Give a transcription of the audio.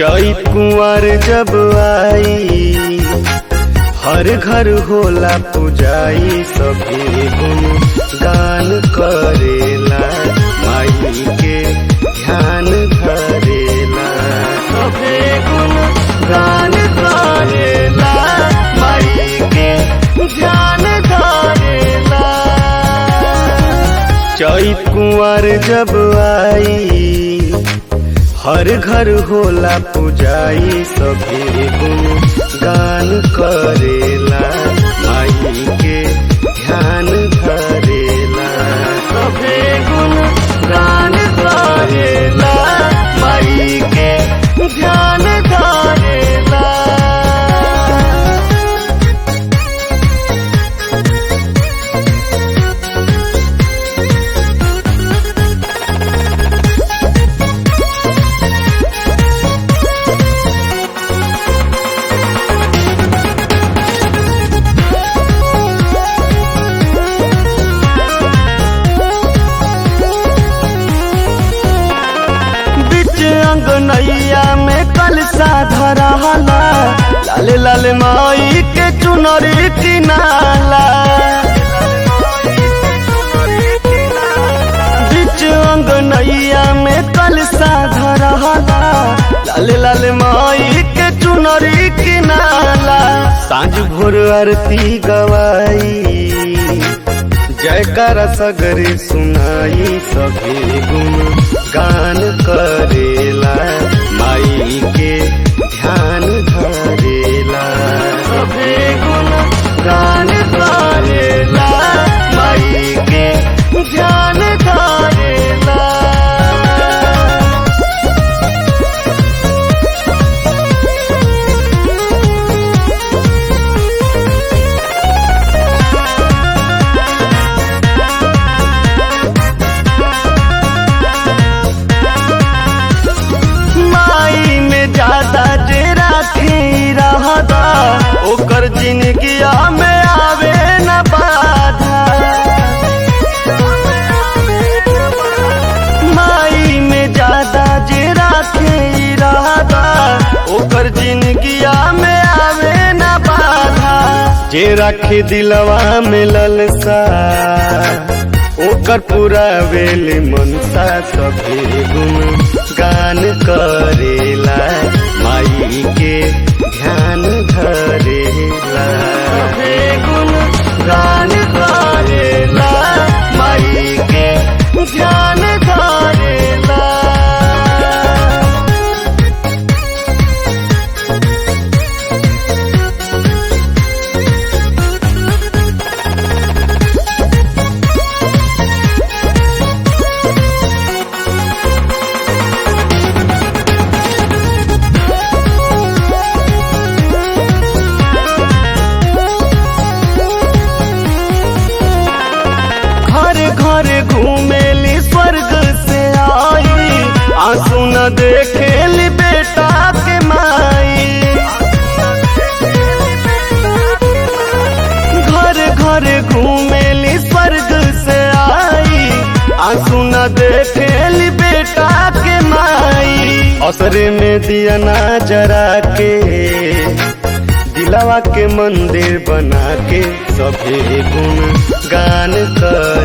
चैत कुंवर जब आई हर घर होला पुजाई सभी गुण गान करेला माई के ध्यान धरेला सभी गुण गान करेला माई के ध्यान धरेला चैत कुंवर जब आई हर घर होला पुजाई सभी गुण गान करेला माई के ध्यान धरेला सभी गुण गान करेला माई के ध्यान धरेला बिच अंगनैया में कलसा धरहला लाल लाल माई के चुनरी किनाला बिच अंगनैया में कलसा धरहला लाल लाल माई के चुनरी किनाला सांझ भोर आरती गवाई जयकार सगरे सुनाई सभी गुण गान करेला माई के ध्यान धरेला सभी गुण गान करेला माई के ध्यान धरेला माई में ज्यादा जे राखी रहता ओकर जिंदगिया में आवे न बाधा माई में ज्यादा जे राखी रहता ओकर जिंदगिया में आवे न बाधा जे राखी दिलवा में ललसा ओकर पूरा वेल मनसा सभी गुण गान करेला माई के ध्यान धरेला सभी गुण गान करेला माई के ध्यान धरेला घर घर घूमेली स्वर्ग से आई आंसू न देखेली बेटा के माई घर घर घूमेली स्वर्ग से आई आंसू न देखेली बेटा के माई असरे में दिया ना जरा के दिलवा के मंदिर बना के सभी गुण गान कर